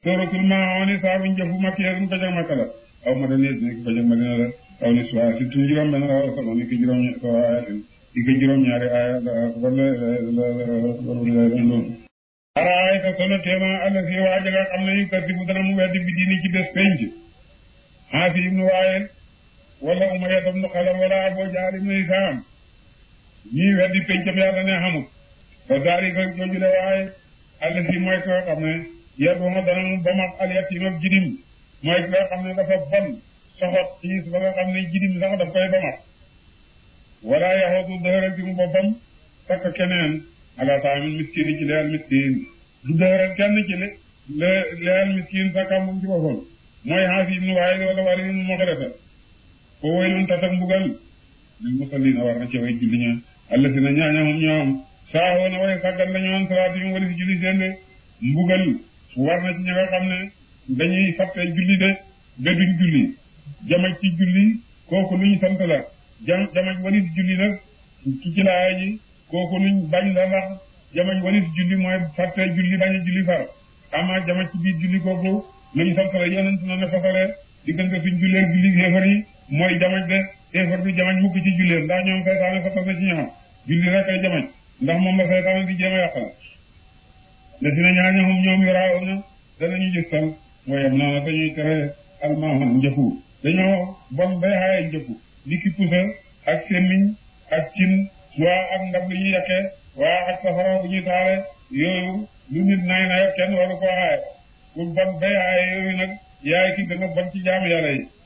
sóoratul maoni saabu njëfu makkiyeerum ko jag makka la aw ma dane ni ko jag madina la aw ni suwa si tu juróom benn la sama ni ko juróom so ayatin di ko juróom ñaari aya wala wala doon araay ka solo teema alla si waaja nga xam ne yu kati bu dana mu weddi bi diini ci bés penc xaasi ibnu waayel wala umaya ibnu xalaf wala abu jahl ibnu hisaam ñii weddi pencam yàlla ne xamut ba daari ko jojule waaye alla si mooy ko xam ne yeduma dana mu bamak al yatim ak jirim mooy ki nga xam ne dafa bon soxot xiis ba nga xam ne jirim sax daf koy bamak wala yaxootu dëhëral ci mu boppam takk keneen ala taamin miskin yi ci leyal miskin du dëhëral kenn ci le le leyal miskin sa kàmbum ci boppam mooy xaasi ibnu waaye wala wari ibnu moxreta ko waylun tatak mbugal lil musallina war na ci way julli ña alla si na ñaañahum ñoom saahoo na way sàggan la ñoon salaat yi wala si julli seen de mbugal war na ci ña nga xam ne dañuy fàtte julli de ba duñ julli jamaj ci julli kooku luñ sant la jam jamaj walis julli nag ci ci laaya ji kooku luñ bañ la ndax jamaj walis julli mooy fàtte julli bañ a julli far ama jamaj ci biir julli kooku luñ sant la yonent na ne fasale diggante suñ jullee julli xéefar yi mooy jamaj de xéefar du jamaj mukk ci jullee ndax ñoom saytaane fasal na ci ñoom julli rek ay jamaj ndax moom la saytaane di jéem a yàqal le si na ñaañahum ñoom yoraaw na danañu gistal mooy am naa dañuy tere almahum njëfu dañoo bon bay xaaye njëfu li ki pusa ak semmiñ ak cin waa ak ndab lu ñuy yàqee waa ak safara bu ñuy taale yooyu lu nit nay na kenn waru koo xaaye ku bon bay xaaye yooyu nag yaay ki gën a bon ci jaamu yàlla yi